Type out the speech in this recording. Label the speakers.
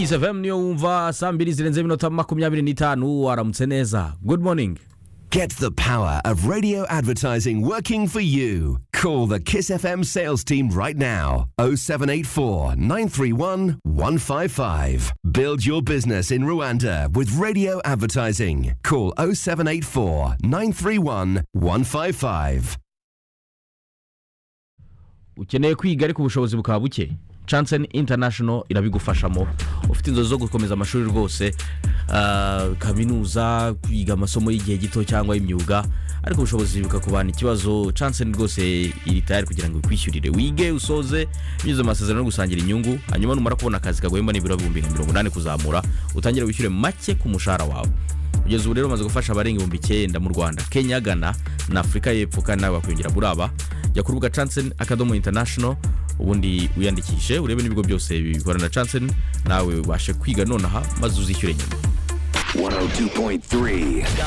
Speaker 1: izavemu niyo wumva saa mbiri zirenze iminota makumyabiri n'itanu waramutse neza good morning
Speaker 2: Get the power of radio advertising working for you. Call the Kiss FM sales team right now 0784 931 155. Build your business in Rwanda with radio advertising. Call 0784 931 155.
Speaker 1: ukeneye kwiga ariko ubushobozi bukaba buke Chansen International irabigufashamo ufite inzozi zo gukomeza amashuri rwose ah, kaminuza kwiga amasomo y'igihe gito cyangwa imyuga ariko ubushobozi bukakubana ikibazo Chansen rwose iri tayari kugira ngo ikwishyurire wige usoze binyuze mu masezerano yo gusangira inyungu hanyuma numara kubona akazi kaguhemba n'ibiro bihumbi nka mirongo inani kuzamura utangire wishyure make ku mushahara wawe kugeza ubu rero bamaze gufasha abarenga ibihumbi icyenda mu rwanda kenya ghana na afurika y'epfo kandi nawe wakwiyongera muri aba jya ku rubuga chansen akadomo international ubundi wiyandikishe urebe n'ibigo byose bikorana na chansen nawe ubashe kwiga nonaha maze uzishyure nyuma
Speaker 2: 102.3.